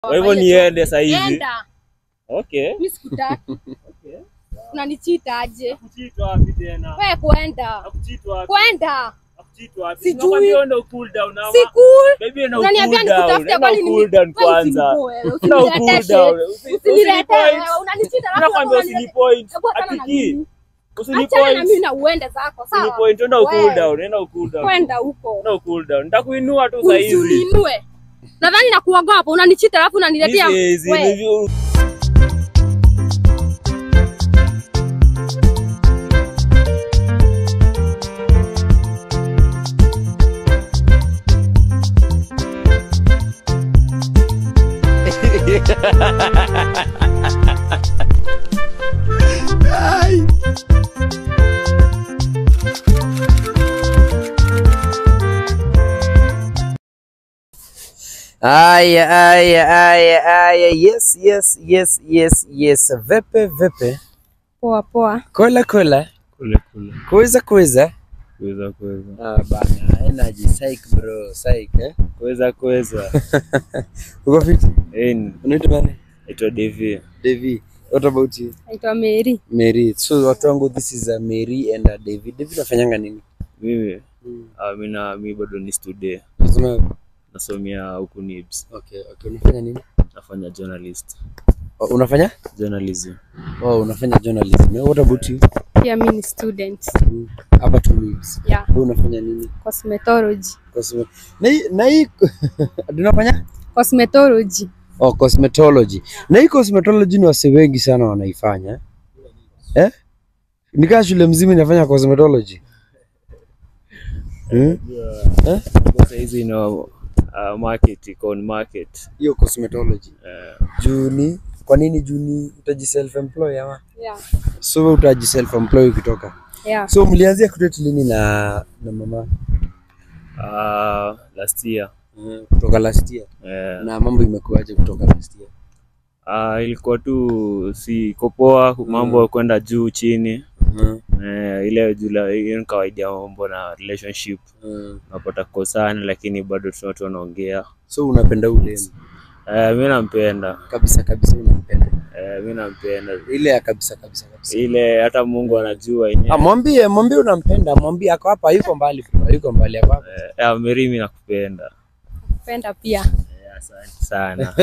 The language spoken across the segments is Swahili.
Kwa hivyo niende saa hizi. Enda. Okay. Mimi sikutaki. Unanichita aje? Kuchitwa wapi tena? Wewe kwenda. Kuchitwa wapi? Kwenda. Kuchitwa wapi? Sijui. Nakwambia enda cool down ama. Si cool. Baby enda Unaniambia cool down. nikutafute Enda kwani cool down nimi- kwanza. wewe, Enda usiniletee cool shit. down. Usi- Usiniletee usinipoint. wewe, unanichita alafu Nakwambia unaniletea- usinipoint. Hebu achana na Atiki. mimi. Achana na mimi Usinipoint. na uende zako, sawa? Usinipoint. Enda cool Wewe, down. Enda cool down. Kwenda huko. Enda cool down. Nitakuinua tu saa hizi. Usininue. Nadhani nakuogopa, unanichita alafu unaniletea Hizi wewe. hizi. Aya, aya, aya, aya. Yes, yes, yes, yes, yes. Vepe, vepe. Poa poa. Kola, kola. Kule kule. Kuweza, kuweza. Kuweza kuweza. Ah, bana. Energy. Psych, bro. Psych, eh? Kuweza kuweza. Uko fit? Eh, Unaitwa nani? naitwa Devi. Devi. What about you? Naitwa Mary. Mary. So, watu wangu, this is uh, Mary and uh, David. David unafanyanga nini? Mimi ah, mimi na mimi bado ni student. Unasoma- Nasomea huku NIBS. Okay, okay. Unafanya nini? Nafanya journalist. Oh, unafanya? Journalism. Oh, unafanya journalism. Eh, What about you? Pia mimi ni student. Mm. Hapa tu Leeds. Yeah, Wewe unafanya nini? cosmetology. Cosme- Na hii na hii unafanya? Cosmetology. Oh, cosmetology. Na hii cosmetology ni wase wengi sana wanaifanya. Eh? Nikaa shule mzima inafanya cosmetology. Hmm? Eh? Sasa hizi ina uh, market iko on market. Hiyo cosmetology. Eh, Juni. Kwa nini Juni utaji self employ ama? Yeah. So wewe utaji self employ ukitoka. Yeah. So mlianzia kudate lini na na mama? uh, last year. Mm, kutoka last year. Eh, Na mambo imekuwaje kutoka last year? uh, ilikuwa tu si kopoa mambo ya kwenda juu chini. Mhm. Eh, ile jula hiyo ni kawaida ya mambo na relationship. Mm. Unapata kukosana lakini bado tuna watu wanaongea. So unapenda ule Eh, mimi nampenda. kabisa kabisa unampenda. Eh, mimi nampenda. Ile ya kabisa kabisa kabisa. Ile hata Mungu anajua yenyewe. Ah, mwambie mwambie unampenda, mwambie ako hapa, yuko mbali, yuko mbali ako hapa. Eh, eh, Mary mimi nakupenda. Penda pia. Eh, Asante sana.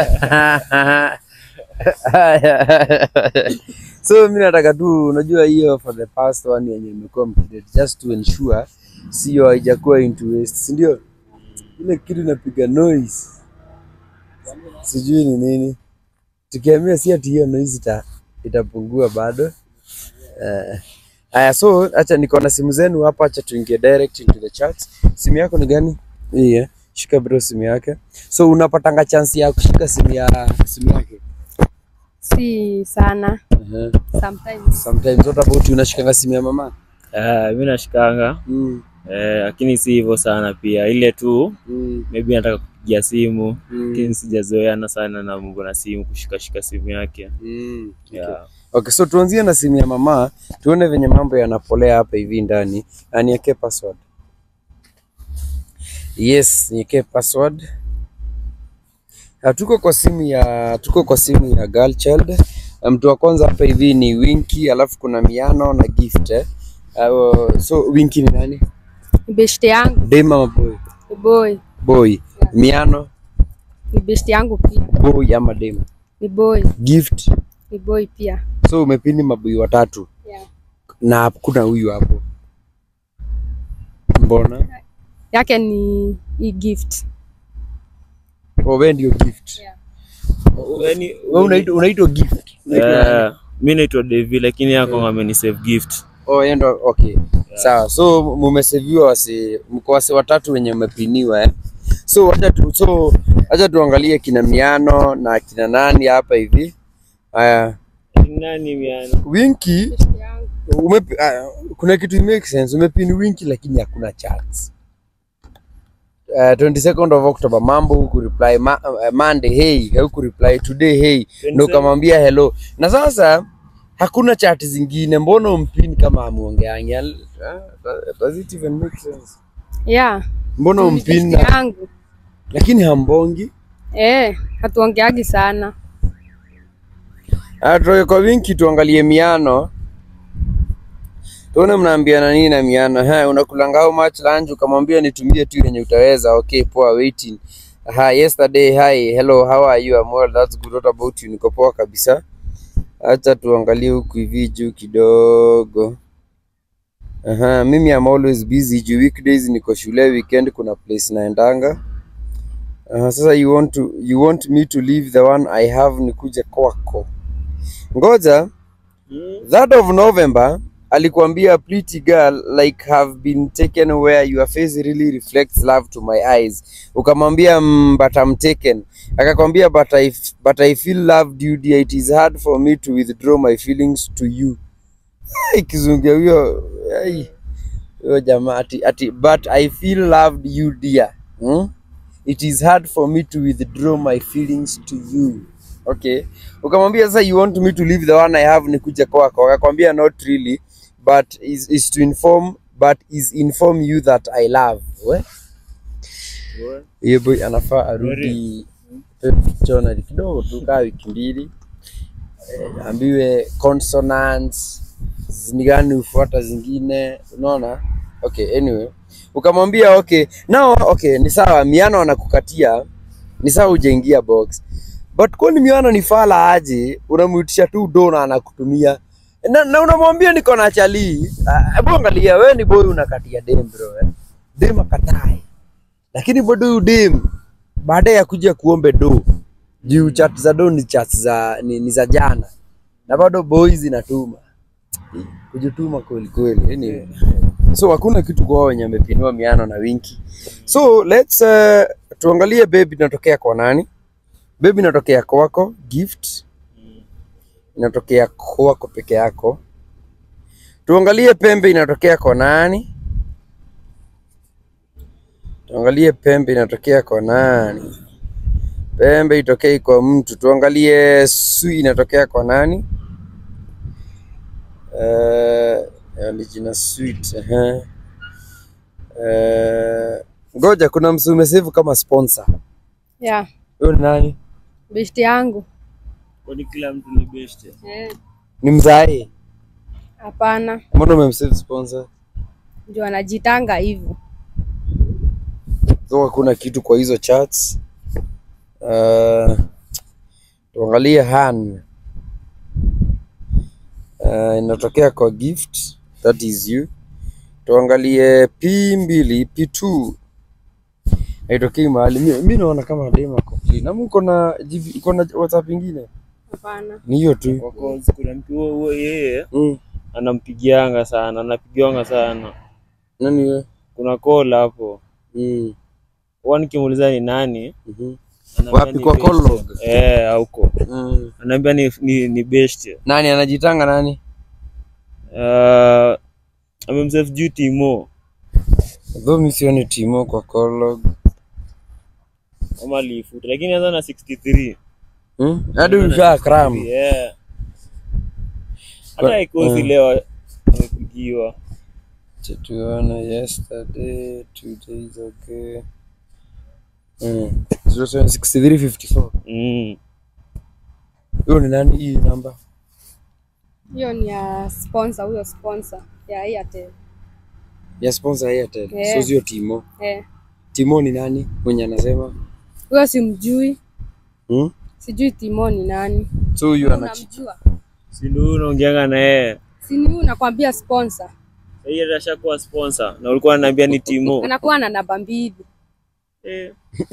so mi nataka tu unajua hiyo for the past one yenye imekuwa mkidate just to ensure sio haijakuwa into waste si ndio ile kitu inapiga noise sijui ni nini tukiambia si ati hiyo noise ita, itapungua bado Eh, haya so acha niko na simu zenu hapa acha tuingie direct into the chat simu yako ni gani hii eh? shika bro simu yake so unapatanga chance ya kushika simu ya simu yake Si sana. uh-huh. Sometimes. Sometimes what about you unashikanga simu ya mama? Eh, mimi nashikanga Mm. eh, lakini si hivyo sana pia, ile tu Mm. maybe nataka kupigia simu Mm. lakini sijazoeana sana na mambo na simu, kushikashika simu yake Mm. Okay. yeah. Okay, so tuanzie na simu ya mama, tuone venye mambo yanapolea hapa hivi ndani. Na niwekee password. Yes, niwekee password. Na tuko kwa simu ya tuko kwa simu ya girl child. Na Mtu wa kwanza hapa hivi ni Winky, alafu kuna Miano na Gift. Eh? Uh, so Winky ni nani? Ni beshte yangu. Dem ama boy? Ni boy. Boy. Miano, Ni beshte yangu pia. boy ama dem? Ni boy. Gift. Ni boy pia. So umepini mabui watatu Yeah. na kuna huyu hapo. Mbona? Yake ni i gift. Oh, wewe ndio gift. Yeah. Yaani, Wewe unaitwa unaitwa gift. Unaitwa nani? eh, mi naitwa Devi lakini yako ameni save gift Oh, yeye ndo okay. Sawa. So mumeseviwa wasi mko wasi watatu wenye mmepiniwa eh. So acha tu so acha tuangalie kina Miano na kina nani hapa hivi. Haya, nani miana Winky Beshte yangu. umepi, uh, kuna kitu make sense umepini Winky lakini hakuna chance. Uh, 22nd of October mambo huku reply ma, uh, Monday hey huku reply today hey ndo 27. kamwambia hello na sasa hakuna chat zingine mbona umpini kama amuongeangi uh, does it even make sense Yeah. mbona Ni umpini beshte na yangu. lakini hambongi Eh, hatuongeagi sana. Ah, tutoke kwa winki tuangalie miano tuone mnaambiana nini na miano ha, unakulanga how much lunch ukamwambia nitumie tu yenye utaweza okay poa waiting ha, yesterday hi hello how are you I'm well that's good what about you niko poa kabisa acha tuangalie huku hivi juu kidogo Aha, mimi I'm always busy juu weekdays niko shule weekend kuna place naendanga Aha, sasa you want to you want me to leave the one I have nikuje kwako ngoja that of November alikuambia pretty girl like have been taken where your face really reflects love to my eyes ukamwambia mm, but I'm taken akakwambia but I, but I feel loved you dear it is hard for me to withdraw my feelings to you Ai, kizungia huyo ai, huyo jamaa ati, ati but I feel loved you dear hmm? it is hard for me to withdraw my feelings to you okay ukamwambia sasa you want me to leave the one I have nikuje kwako akakwambia not really but is, is to inform but is inform you that I love we hiyo boy anafaa arudi dictionary kidogo tu kaa wiki mbili eh, ambiwe consonants ni gani hufuata zingine unaona okay anyway ukamwambia okay now okay ni sawa miano anakukatia ni sawa ujaingia box but kwani miano ni fala aje unamuitisha tu do na anakutumia na, na unamwambia niko na chali Ah, hebu angalia wewe ni boy unakatia dem bro eh? dem akatae lakini bado huyu dem baada ya kuja kuombe do juu chat za do ni chat za ni, ni za jana na bado boys inatuma kujituma kweli kweli anyway. so hakuna kitu kwa wenye amepinua miano na winki so let's uh, tuangalie babe inatokea kwa nani babe inatokea kwako gift inatokea kwako peke yako tuangalie pembe inatokea kwa nani tuangalie pembe inatokea kwa nani pembe itokei kwa mtu tuangalie sui inatokea kwa nani uh, ni jina sweet uh ngoja kuna msu umesevu kama sponsor Yeah, huyo ni nani besti yangu. Kwani kila mtu ni best? Eh, ni mzae hapana. mbona umemsave sponsor Ndio anajitanga hivyo. so hakuna kitu kwa hizo chats uh, tuangalie han uh, inatokea kwa gift that is you tuangalie p mbili p2 haitokei mahali mi, mi naona kama dema clean ama uko na GB uko na whatsapp ingine Hapana. ni hiyo tu Kwa cause kuna mtu huo huo yeye mm. anampigianga sana, anapigiwanga sana. nani wewe Kuna call hapo. mm. Huwa nikimuuliza ni nani, mhm. anaambia Wapi ni kwa best. call log? Eh, huko. mm. Anaambia ni ni, ni best. nani anajitanga nani Uh, amemsave juu Timo though mi sioni timo kwa call log ama aliifuta, lakini anza na 63. Hmm? hadi usha cram Yeah. Kwa- Hata ikosi mm. leo amepigiwa. tuona yesterday two days ago mm. 6354 Mm. hiyo ni nani hii namba Hiyo ni ya sponsor, huyo sponsor ya Airtel. ya sponsor Airtel Yeah. so sio timo Eh, timo ni nani mwenye anasema huyo simjui. hmm? Sijui Timo ni nani. so huyu anachi Unamjua? Si ndio unaongeanga na yeye. Si ni huyu nakwambia sponsor. Yeye ndiye ashakuwa sponsor na ulikuwa unaniambia ni Timo. Anakuwa na namba mbili. Eh.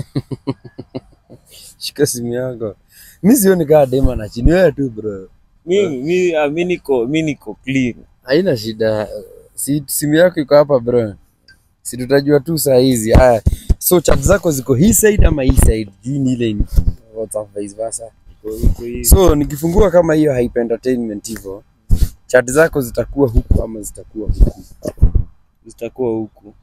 shika simu yako mi sioni kaa dema na chini wewe tu bro Mimi mimi ah, mimi niko mimi niko clean. haina shida si simu yako iko hapa bro si tutajua tu saa hizi haya so chat zako ziko hii side ama hii side juu ni ile ni WhatsApp vice versa Iko iko hivi. so nikifungua kama hiyo hype entertainment hivyo chat zako zitakuwa huku ama zitakuwa huku Zitakuwa huku.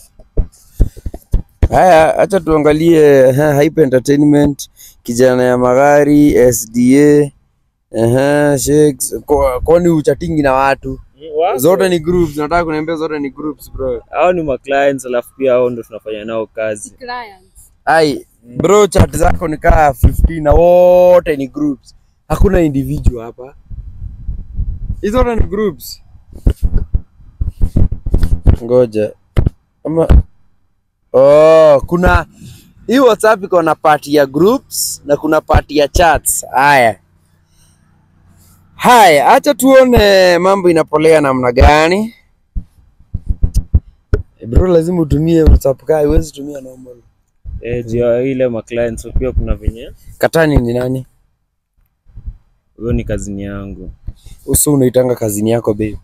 haya acha tuangalie ha, hype entertainment kijana ya magari sda Aha, shakes. Kwa- kwani uchatingi na watu Wako. zote ni groups nataka kuniambia zote ni groups bro hao ni ma clients alafu pia hao ndo tunafanya nao kazi. Clients. ai bro chat zako ni kaa 15 na wote ni groups hakuna individual hapa hizo zote ni groups ngoja ama oh kuna hii whatsapp iko na part ya groups na kuna part ya chats haya haya acha tuone mambo inapolea namna gani Eh, bro lazima utumie whatsapp kaa huwezi tumia normal Eh, juu ya ile ma clients pia kuna venye katani ni nani huyo ni kazini yangu. uso unaitanga kazini yako babe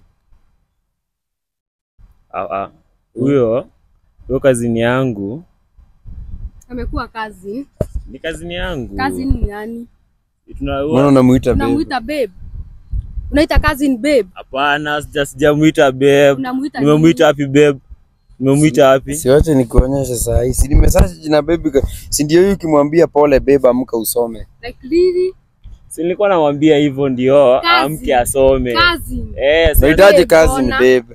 Ah, ah. Huyo huyo kazini yangu Amekuwa kazi. ni kazini yangu. Kazi ni nani? Tuna- mbona unamuita babe Unamuita babe. Unaita cousin babe. Hapana, sija sijamuita babe. Unamuita Nimemuita wapi babe? Nimemuita wapi? siwache nikuonyeshe saa hii si nimesacha jina babe ka- si ndio huyu ukimwambia pole babe amka usome Like really? Si nilikuwa namwambia hivyo ndio Kazi. amke asome. Cousin. Eh, sasa unahitaji babe, kazi ni ona. babe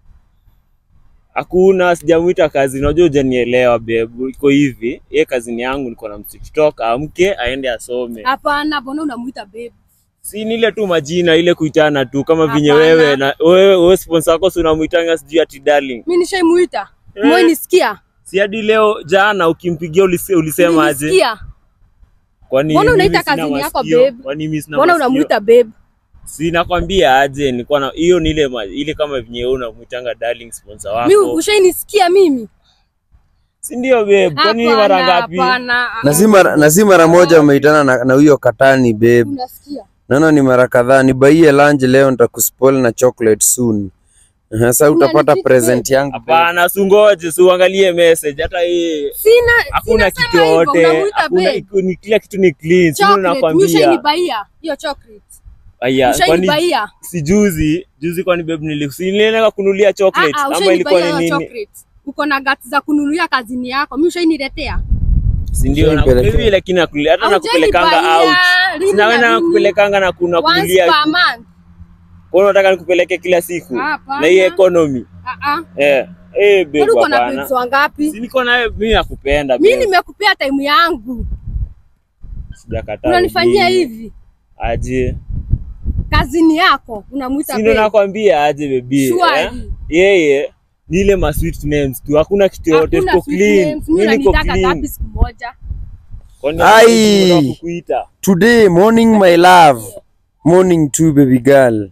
hakuna sijamuita kazi. Unajua hujanielewa babe. Iko hivi, yeye kazini yangu niko na TikTok, amke aende asome. Hapana, mbona unamuita babe? Si ni ile tu majina ile kuitana tu kama vinye Hapana. wewe na wewe wewe sponsor wako si unamuitanga sijui ati darling. Mimi nishaimuita. Eh. Mwe nisikia. Si hadi leo jana ukimpigia ulise, ulisema aje? Nilisikia. Kwani Mbona mimi unaita sina kazini yako masikio? babe? Kwani mimi sina Mbona masikio? unamuita babe? Si nakwambia aje, nilikuwa na hiyo ni ile ma- ile kama venye wewe unamuitanga darling sponsor Mimi wako. ushainisikia mimi? Si ndio babe? Kwani Hapana, mara ngapi? hapana. na si mara na si mara moja umeitana na, na huyo katani babe Unasikia? naona ni mara kadhaa nibaie lunch leo nitakuspoil na chocolate soon Aha, sasa utapata Unanipiga present yangu babe. Hapana, sungoje, si uangalie message hata hii Sina hakuna sina kitu sema hivyo, yote. unamuita Hakuna babe. iko- ni kila kitu ni clean. Si ndio Chocolate, mimi nakwambia. ushainibaia hiyo chocolate. Aya, kwani Ushainibaia. si juzi, juzi kwani babe nilikusinia kunulia Ah, chocolate ah, ama ilikuwa ushainibaia ni hiyo nini? chocolate. Uko na guts za kununulia kazini yako. Mimi ushainiletea. Si ndio na Ushainipelekea. hivi lakini nakuli- hata nakupelekanga out. Haujanibaia, lini Sina wewe na lini? nakupelekanga na kuna Once kunulia. per month. Kwa hiyo unataka nikupeleke kila siku Hapana. na hii economy. Ah ah. Eh, eh babe Kwani uko na hapana. babes wangapi? Si niko na wewe mimi nakupenda. Mimi babe. nimekupea time yangu. Sijakataa. Unanifanyia baby. hivi. Aje. Kazini yako unamuita Si ndio babe. nakwambia aje baby. Surely. Eh? Yeye ni ile ma sweet names tu. Hakuna kitu yote Hakuna tuko sweet clean. names. Mimi Mimi niko unanitaka clean. ngapi siku moja? Kwani Ai. hakuna kukuita? today morning my love morning too baby girl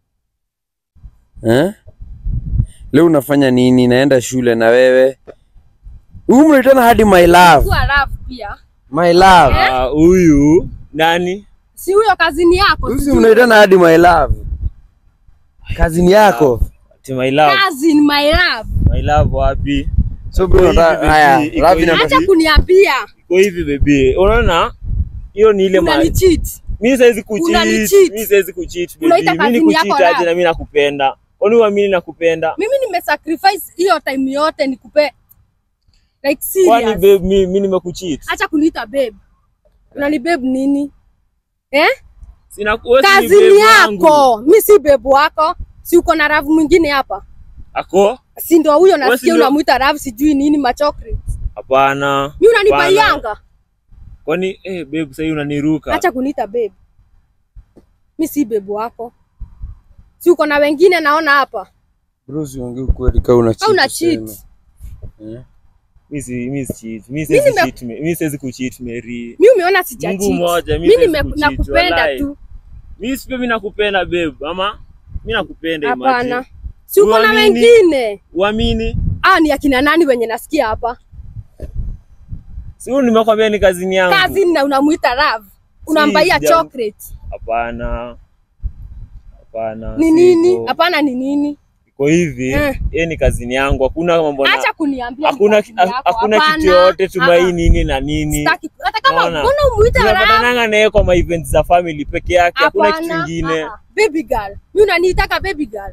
eh? leo unafanya nini naenda shule na wewe huu mnaitana hadi my love Kuwa love pia. my love Ah, huyu nani? Si huyo kazini yako. Usi sijui. mnaitana hadi my love kazini yako Ati my love. Cousin, my love. My love wapi? so bro Iko hivi, nataka- baby, haya iko Ravi hivi. na- Acha kuniambia. Iko hivi baby. Unaona? Hiyo ni ile ma... Unanicheat. Mimi siwezi kucheat. Unanicheat. Mimi siwezi kucheat baby. Unaita Mimi ni kazini yako kucheat aje love. na mimi nakupenda. Kwani uamini nakupenda? Mimi nimesacrifice hiyo time yote nikupe like Kwani serious. babe mimi mimi nimekucheat? Acha kuniita babe. Unani babe nini? Eh? Sina wewe si ni Kazini babe wangu. yako. Mimi si babe wako. Si uko na ravu mwingine hapa? Ako? Si ndio huyo Wewe si nasikia ndio- unamuita ravu sijui nini ma chocolate. Hapana. Mimi Hapana. unanibaianga. Kwani eh babe sasa unaniruka. Acha kuniita babe. Mimi si babe wako. Si uko na wengine naona hapa. bro usiongee ukweli kama una Au una cheat cheat. useme. Eh? Mimi si mimi si cheat. Mimi Mimi siwezi nime- cheat. Mimi siwezi kucheat Mary. Mimi umeona sija Mungu cheat. mmoja, mimi Mimi siwezi nime- kucheat, nakupenda wallahi. tu. Mimi si mimi nakupenda babe. Ama mimi nakupenda Hapana. imagine. Si uko na Uamini. wengine. Uamini? Ah, ni akina nani wenye nasikia hapa? Si huyu nimekwambia ni kazini yangu. Kazi na unamuita love. Unambaia sija- chocolate. Hapana. Hapana. Ni si nini? hivyo. Hapana ni nini? Iko hivi, Eh. yeye ni kazini yangu. Hakuna mambo na Acha kuniambia. ni hakuna kazini yako. hakuna Hapana. kitu yote tumai Ah, ah. nini na nini. Sitaki. Hata kama Unaona? mbona umuita love? Tunapatananga naye kwa ma events za family peke yake, hakuna kitu Hapana. kingine. Ah, ah. Baby girl. Mimi unaniitaka baby girl.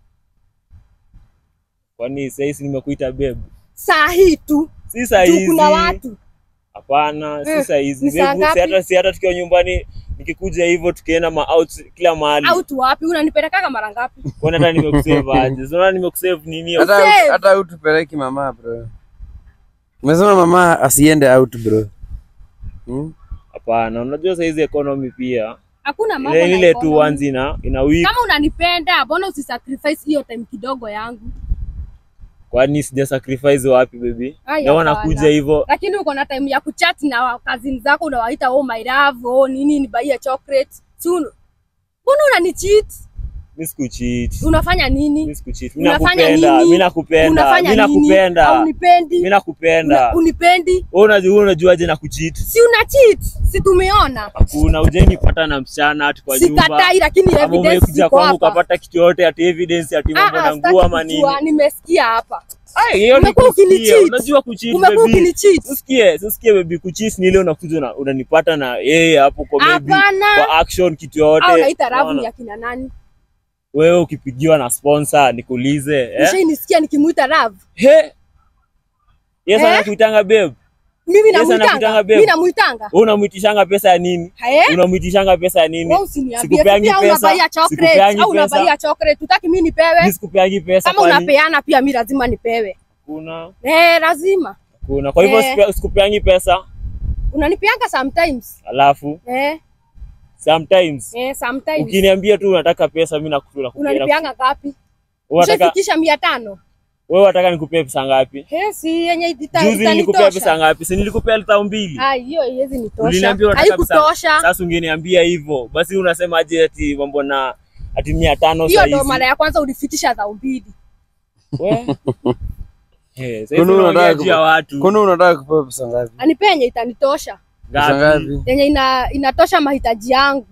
Kwani sasa hizi nimekuita babe? Saa hii tu. Si saa Tu hizi. kuna watu. Hapana, si Eh, saa hizi. ni saa Babe, si ngapi? hata si hata tukiwa nyumbani nikikuja hivyo tukienda ma out kila mahali. Au tu wapi? Unanipelekaga mara ngapi? Kwani hata nimekusave aje? Unaona nimekusave nini? hata Save. hata utupeleki mama bro umesema mama asiende out bro Hmm? Hapana, unajua saizi economy pia Hakuna mambo ile na ile tu economy. once ina ina week. Kama unanipenda, mbona usisacrifice hiyo time kidogo yangu? Kwani sija sacrifice wapi baby? Ai, Ndio hapana. wanakuja hivyo. Lakini uko na time ya kuchat na kazini zako unawaita oh my love, oh nini nibaie chocolate. Si unu- Mbona unanicheat? Mimi sikucheat. Unafanya nini? Mimi sikucheat. Mimi Unafanya nakupenda. nini? Mimi nakupenda. Unafanya Mimi nini? nakupenda. Haunipendi? Mimi nakupenda. Una- Unipendi? Wewe unajua wewe unajuaje na kucheat? Si una cheat? Si tumeona? Hakuna ujeni pata na msichana ati kwa nyumba. Sikatai, lakini Kama evidence umekuja ziko kwangu hapa. ukapata kitu yote ati evidence ati Ah, mambo ah, na sitaki nguo ama nini. kujua, nimesikia hapa. Ai, hiyo ni Umekuwa kusikia. ukinicheat. Unajua kucheat Umekuwa baby. ukinicheat. Usikie, usikie baby kucheat ni ile unakuja una- unanipata na yeye hapo kwa maybe Hapana. kwa action kitu yote. Au naita ravu Unaona? ya kina nani? Wewe ukipigiwa na sponsor nikuulize, eh? Nishainisikia nikimuita ravu. He. Yes, Eh? anakuitanga babe. Mimi Yes, anakutanga namuitanga. babe. Mimi namuitanga. Wewe unamwitishanga pesa ya nini? Eh? Unamwitishanga pesa ya nini? Wewe usiniambie. Sikupeangi Pia pesa. unabaia chocolate Sikupeangi au pesa. unabaia chocolate. Utaki mimi nipewe? Mimi sikupeangi pesa Kama kwani? unapeana pia mimi lazima nipewe. Kuna Eh, lazima. kuna. Kwa hivyo Eh. sikupe- sikupeangi pesa. Unanipeanga sometimes. Alafu Eh, sometimes eh, sometimes. ukiniambia tu unataka pesa mimi nakutula Unanipeanga ngapi? Wewe unataka Ushafikisha mia tano. wewe unataka nikupee pesa ngapi? Eh, si yenye ita- Juzi nilikupea pesa itanitosha. ngapi? Si nilikupea elfu mbili. Ah, hiyo haiwezi nitosha. Uliniambia unataka pesa. Haikutosha. Sasa ungeniambia hivyo. Basi unasema aje ati mambo na ati 500 Hiyo sasa ndo hizi. mara ya kwanza ulifikisha dhao mbili. We. Eh, sasa Kwani hivi unataka unaongea juu ya watu. Kwani unataka kupewa pesa ngapi? Anipe yenye itanitosha. Pesa Ngapi? ngapi? Yenye ina, inatosha mahitaji yangu.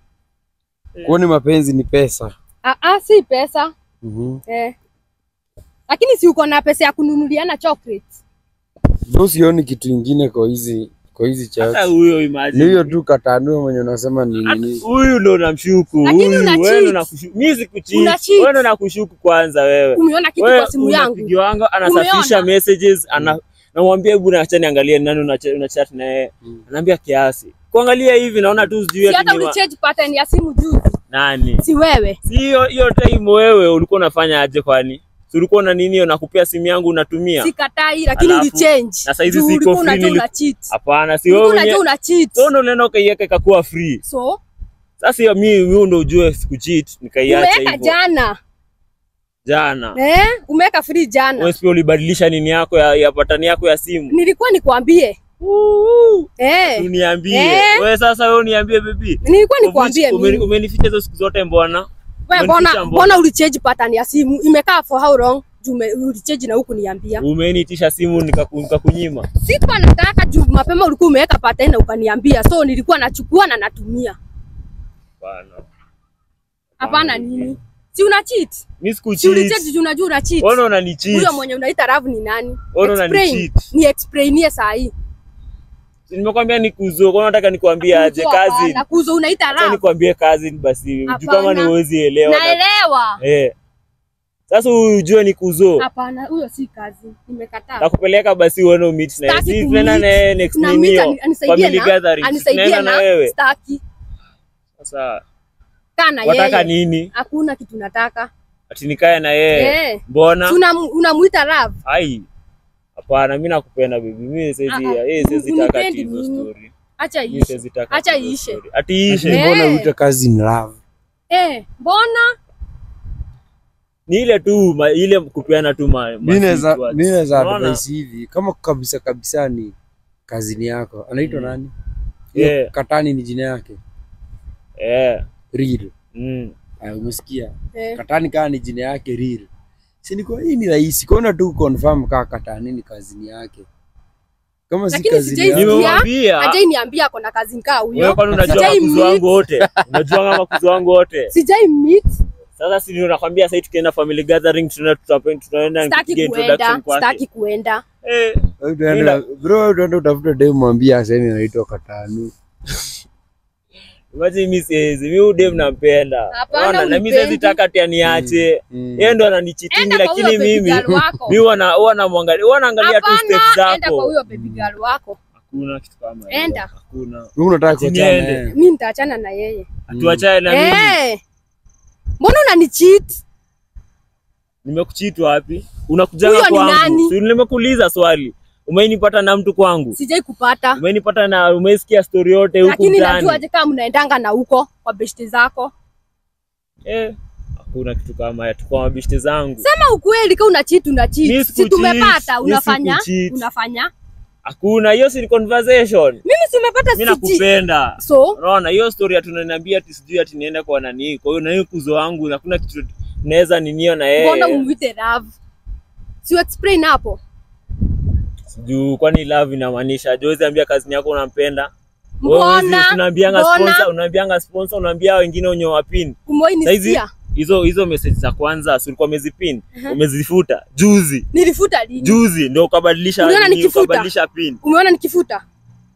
Kwani mapenzi ni pesa? Ah, ah, si pesa. Mhm. Eh. Lakini si uko na pesa ya kununuliana chocolate. Ndio sioni kitu ingine kwa hizi kwa hizi Hata chat. huyo Ni imagine. hiyo tu katanua mwenye unasema ni Hata nini? Huyu ndo namshuku. Lakini Huyu una wewe cheat. ndo nakushuku. Mimi sikucheat. Una cheat. Wewe ndo nakushuku kwanza wewe. Umeona kitu Wewe kwa simu yangu? unapigiwanga anasafisha Umeona? messages ana namwambia hebu acha niangalie nani una una chat na yeye. Mm. Anaambia kiasi. Kuangalia hivi naona tu sijui Si ati hata ni wa- ulichange pattern ya simu juzi. nani. Si wewe. Si hiyo hiyo time wewe ulikuwa unafanya aje kwani? Si ulikuwa na nini nakupea simu yangu unatumia? Sikatai lakini Alafu, ulichange. na saizi Juu siko ulikuwa free, unajua nili- una cheat. Hapana, si Ulikuwa wewe unajua mwenyewe. una cheat. So ndo unaenda ukaiweka ikakuwa free. So, Sasa hiyo mimi wewe ndo ujue sikucheat nikaiacha umeweka hivyo. jana. Jana. Eh? Umeweka free jana. Wewe pia ulibadilisha nini yako ya, ya patani yako ya simu? Nilikuwa nikwambie. Eh. Uniambie. Eh. Wewe sasa wewe uniambie baby. Nilikuwa nikwambie Ume- mimi. Umenificha hizo siku zote mbona? Wewe umenificha mbona mbona? mbona ulichange pattern ya simu? Imekaa for how long? Juu ume- ulichange na huku niambia. Umeniitisha simu nikaku- nikakunyima. Sikuwa nataka juu mapema ulikuwa umeweka pattern na ukaniambia. So nilikuwa nachukua na natumia. Bana. Hapana nini? Si una cheat? Mimi Si sikucheat. ulichange juu unajua una cheat. Wewe unanicheat. Huyo mwenye unaita love ni nani? Wewe Explain. unanicheat. Ni explainie saa hii. Nimekwambia nikuzo, kwa nini nataka nikwambie aje kazi? Na kuzo unaita Acha love. nikwambie kazi basi. Juu Hapana. kama ni huwezi elewa. Naelewa. Eh. Sasa ujue ni kuzo. Hapana, huyo si kazi. Nimekataa. Nakupeleka basi uone umit na yeye. Sitaki Si kummeet. tunaenda na yeye next Na nini meet hiyo? ani- anisaidie Family na gathering. anisaidie Tunaenda na na wewe. staki. Sasa Kana wataka yeye. nini? Hakuna kitu nataka. Ati nikae na yeye. Eh. Mbona? Tuna unamuita love. Ai. Hapana, mimi nakupenda baby. Mimi siwezi, Ah, ah. yeye siwezi taka Unipendi ati hizo mimi. story. Acha Mimi iishe. siwezi taka. Acha ati hizo iishe. story. Ati iishe. Eh. Mbona uite kazi in love? Eh, mbona? Ni ile tu ma, ile kupeana tu ma. ma Mimi naweza sweet words. mimi naweza Unaona? advise hivi kama kabisa kabisa ni kazini yako. Anaitwa nani? Hiyo Yeah. Katani ni jina yake. Eh. Real. Mm. Ah, umesikia? Eh. Katani kama ni jina yake real. Si ni kwa hii ni rahisi. Kwaona tu confirm kama Katani ni kazini yake. Kama si Lakini kazini sijai yake. sikia. Nimemwambia. Hajai niambia ako na kazi nkaa Wewe huyo. kwani unajua Sijai makuzo meet. wangu wote? Unajua makuzo wangu wote? Sijai meet. Sasa si ndio nakwambia sasa tukienda family gathering tunaenda tutape- tunaenda Sitaki kupiga kuenda. introduction kwake. Sitaki kuenda. Eh. Wewe utaenda- Bro, utaenda utafuta dem mwambie aseme anaitwa Katani. Imagine mimi siwezi. Mimi huyu dem nampenda. Hapana, Unaona, na mimi unipendi. siwezi taka ati aniache. Mm. Yeye ndo ananichitingi Enda kwa huyo lakini baby mimi girl wako. mimi wana wana mwangalia wana angalia tu steps Hapana, enda kwa zako. huyo baby girl wako. Hakuna kitu kama hiyo. Enda. Hakuna. Wewe unataka Ati kuachana niende. naye. Mimi nitaachana na yeye. Tuachane na mimi. Eh. Mbona unanicheat? Nimekucheat wapi? Unakujanga Huyo ni kwangu. nani? Si nimekuuliza swali. Umenipata na mtu kwangu. Sijai kupata. Umenipata na umesikia story yote huku Lakini mtaani. najua je kama mnaendanga na huko kwa beshte zako. Eh, hakuna kitu kama ya tukua mabishte zangu. Sema ukweli kama una cheat una Mi cheat. Si sikucheat, tumepata mi unafanya sikucheat. unafanya. Hakuna, hiyo si ni conversation. Mimi si umepata Mimi siji. nakupenda. So, Unaona hiyo story atunaniambia ati sijui ati nienda kwa nani. Kwa hiyo na hiyo kuzo wangu hakuna kitu naweza ninio na mbona yeye. umuite love? Si explain hapo. Sijui kwani love inamaanisha Jozi ambia kazi yako unampenda. Wewe hizi Mbona? Tunaambianga Mbona? sponsor, unaambianga sponsor, unaambia wengine wenye wapin. Umewahi Saizi nisikia? hizo hizo message za kwanza si ulikuwa umezipin, umezifuta juzi. Nilifuta lini? Juzi ndio ukabadilisha Uliona nini, nikifuta? ukabadilisha pin. Umeona nikifuta?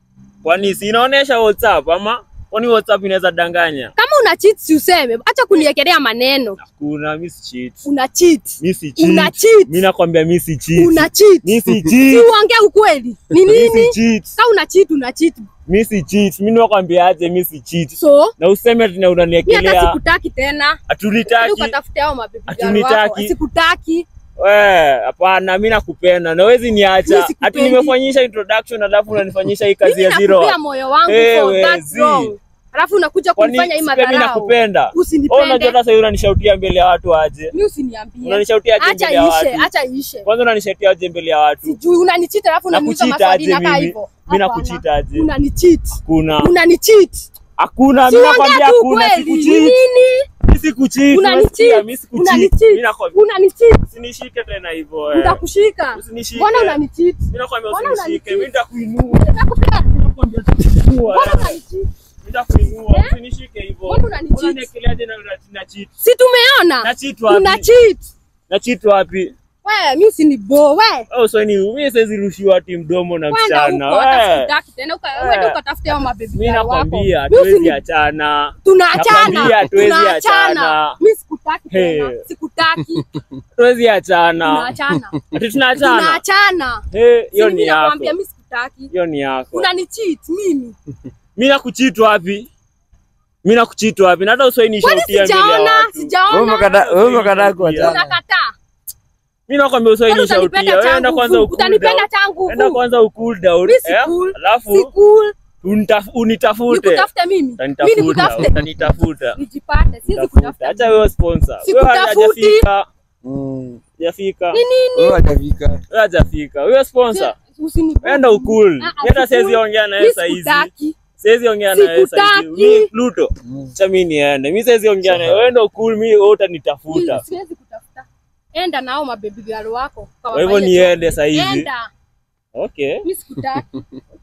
Kwani si inaonyesha WhatsApp ama kwani WhatsApp inaweza danganya? Kama una cheat si useme. Acha kuniekelea maneno. Hakuna, mimi si cheat. Una cheat. Mimi si cheat. Una cheat. Mimi nakwambia mimi si cheat. Una cheat. Mimi si Si cheat. uongee ukweli. Ni Mimi si nini? cheat. Kama una cheat una cheat. Mimi si cheat. Mimi nakwambia aje mimi si cheat. So, Na useme ati na mimi hata unaniekelea sikutaki tena. Hadi atulitaki. ukatafute hao mabibi girl Hatunitaki. wako. Sikutaki. We, hapana, mimi nakupenda na wezi Mimi niacha. Ati sikupendi. nimefanyisha introduction alafu unanifanyisha hii kazi Mimi ya zero. nakupea moyo wangu Eh, for that wezi. wrong. Alafu unakuja Kwani kunifanya hii si pia mimi madharau. nakupenda? Oh, unajua Usinipende. hata sasa unanishautia mbele ya watu aje. Mimi usiniambie. Unanishautia aje Acha mbele ya ishe, watu. acha ishe. Kwanza unanishautia aje mbele ya watu. Sijui unanicheat alafu unaniuliza Nakuchita maswali aje na kaa mimi? hivyo. Mimi Hapana. nakuchita aje? Unanicheat. Hakuna. Unanicheat. Hakuna, Si mimi ongea nakwambia tu hakuna, kweli. Ni sikucheat. nini? Mimi sikucheat. Unanicheat. unasikia? Mimi sikucheat. Unanicheat. Mimi nakwambia Unanicheat. usinishike tena hivyo. eh. Nitakushika. Usinishike. Mbona unanicheat? Mimi nakwambia Mbona usinishike. unanicheat? Mimi nitakuinua. Nitakupea. Nakwambia nitakuinua. Mbona unanicheat? Nitakuinua. Eh? Usinishike hivyo. Mbona unanicheat? Unanikeleaje na na cheat? Si tumeona? Na cheat wapi? Una cheat. Na cheat wapi? Wewe mimi usinibo wewe. Oh, so ni mimi siwezi rushiwa ati mdomo na Kwenda msichana. huko hata Eh. sikutaki tena uka Eh. uende ukatafute hao mabibi Mimi girl wako. nakwambia Mimi hatuwezi usini- achana. Tunaachana. Nakwambia hatuwezi Tunaachana. achana. Mimi sikutaki tena. Hey. Sikutaki. Hatuwezi achana. Tunaachana. Ati tunaachana. Tunaachana. Eh, hiyo Si ni mimi yako. nakwambia mimi sikutaki. Hiyo ni yako. Unanicheat mimi. Mimi nakucheat wapi? Mimi nakucheat wapi? Na hata uswahili Kwani nishautia mbele ya sijaona? watu. Wewe Sijaona. umekata- wewe umekataa kuachana. Unakataa. Mimi nakwambia uswahili Kwani utanipenda nishautia. Wewe enda changu kwanza vu. ukul Utanipenda down. changu Enda vu. kwanza ukul down. Mimi si eh? cool. Si Alafu cool. unitaf- unitafute. Nikutafute mimi. Mimi Utanitafuta. nikutafute. Utanitafuta. Nijipate. Siwezi Tafuta. kutafuta. Acha wewe sponsor. Wewe Sikutafuti. hajafika. Mm. Hajafika. Ni nini? Wewe hajafika. Wewe hajafika. Wewe sponsor. Usinibo. Enda ukul. Ah, ah, Hata si siwezi cool. ongea na Mimi yeye saa hizi. sikutaki. Siwezi ongea na yeye saa hizi. Sikutaki. Mimi Pluto. Mm. Acha mimi niende. Mimi siwezi ongea na yeye. Wewe enda ukul, mimi wewe utanitafuta. Mimi Siwezi kutafuta. Enda nao mabebi girl wako. Kwa hivyo niende saa hizi. Enda. Okay. Mimi sikutaki.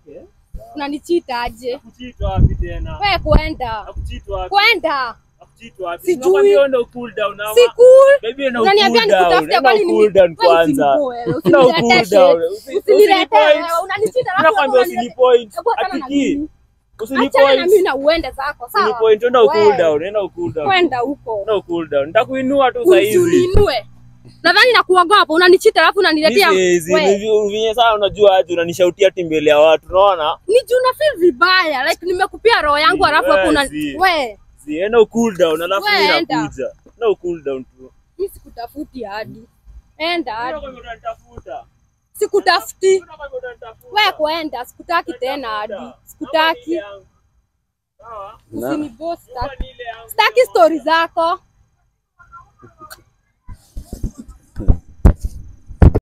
Unanichita aje? Nakucheat wapi tena? Wewe kwenda. Nakucheat wapi? Kwenda. Nakucheat wapi? Sijui. Nakwambia enda ukul down ama. Si cool. Baby enda Unaniambia ukul down. nikutafute Enda kwani ukul down nimi- wewe kwanza. usinibo wewe, Enda usiniletee ukul shit. down. Usi- Usiniletee usinipoint. wewe, unanichita alafu Nakwambia unaniletea- usinipoint. Hebu achana na Atiki. mimi. Achana na mimi Usinipoint. na uende zako, sawa? Usinipoint. Enda ukul Wewe, down. Enda ukul down. Kwenda huko. Enda ukul down. Nitakuinua tu saa hizi. Usininue. Nadhani nakuogopa, unanichita alafu unaniletea. Hizi Wewe, vinye sana unajua aje unanishautia ati mbele ya watu unaona? Ni juu na feel vibaya. Like nimekupia roho yangu alafu hapo una Wezi. wewe, Si enda ukul down alafu Wewe mimi enda. nakuja. Enda ukul down tu. mimi sikutafuti hadi. Enda hadi. Unataka unanitafuta. Sikutafuti. Unataka unanitafuta. Wewe kwenda, sikutaki tena hadi. Sikutaki. Sawa? Na- Usiniboss. Nyumba ni ile yangu. Sitaki story zako.